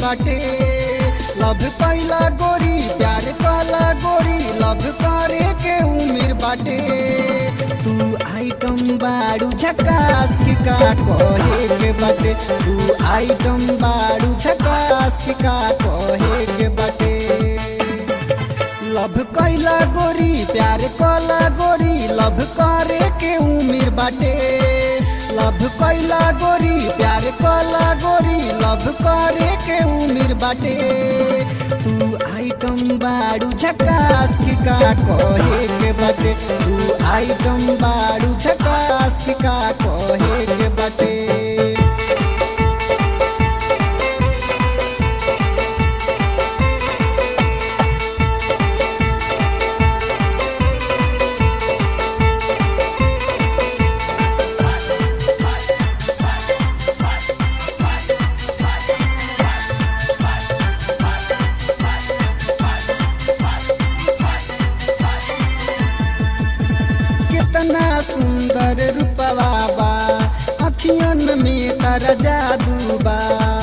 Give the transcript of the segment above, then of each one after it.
बाटे लव कैला गोरी प्यार कला गोरी लव करे के उम्र बाटे तू आइटम बाड़ू झकास की का कहे के बाटे तू आइटम बाड़ू झकास की का कहे के बाटे लव कैला गोरी प्यार कला गोरी लव करे के उम्र बाटे लव कैला गोरी प्यार कला गोरी लव करे के उम्र बाटे तू आइटम बाड़ू झकास की का कहे के बाटे तू आइटम बाड़ू झकास की का कहे के बाटे कितना सुंदर रूपवा बा अखियन में तर जादू बा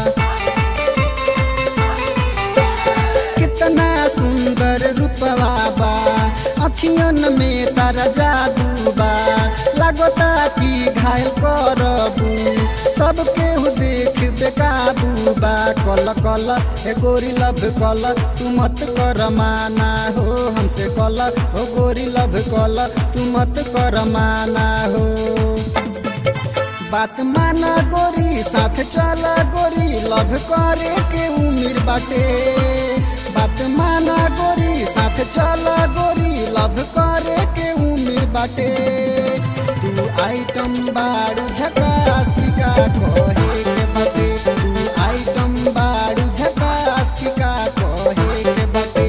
कितना सुंदर रूपवा बा अखियन में तर जादू बा लगता कि घायल करबू सबके हु देख बेकाबू बा कल कल हे गोरी लब कल तू मत कर माना हो हमसे कल हो गोरी लब कल तू मत कर माना हो बात माना गोरी साथ चला गोरी लव करे के उम्र बाटे बात माना गोरी साथ चला गोरी लव करे के उम्र बाटे तू आइटम बाड़ू झकास की का कहे के बाटे तू आइटम बाड़ू झकास की का कहे के बाटे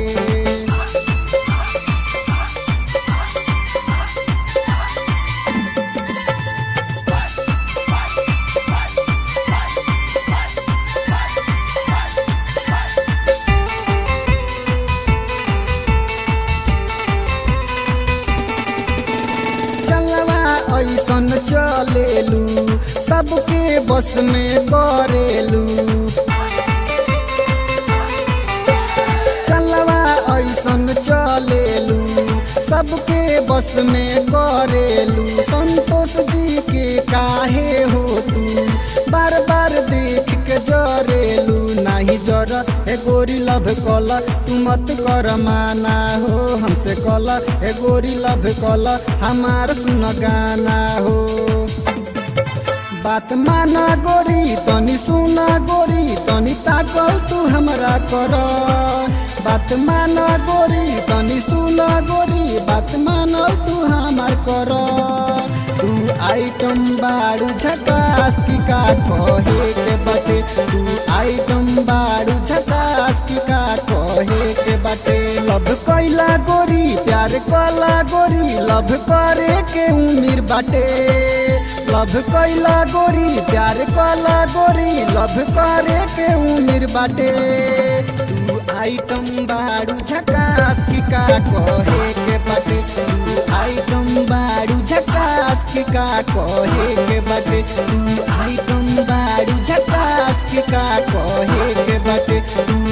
चलवा ऐसन चलेलू सबके बस में करेलू चलवा ऐसन चलेलू सबके बस में करेलू संतोष जी के काहे हो तू बार बार देख के जरेलू नाही जर हे गोरी लभ कल तू मत कर माना हो हमसे कल हे गोरी लभ कल हमार सुन गाना हो बात माना गोरी तनी सुना गोरी तनी ताकल तू हमरा कर बात माना गोरी तनी सुना गोरी बात मानल तू हमार कर तू आइटम बाड़ू झकास की का कहे के बाटे तू आइटम बाड़ू झकास की का कहे के बाटे लव कैला गोरी प्यार कला गोरी लव करे के उम्र बाटे लव कैला गोरी प्यार कला गोरी लव करे के उम्र बाटे तू आइटम बाड़ू झकास की का कहे के बाटे तू आइटम बाड़ू झकास की का कहे के बाटे तू आइटम बाड़ू झकास की का कहे के बाटे तू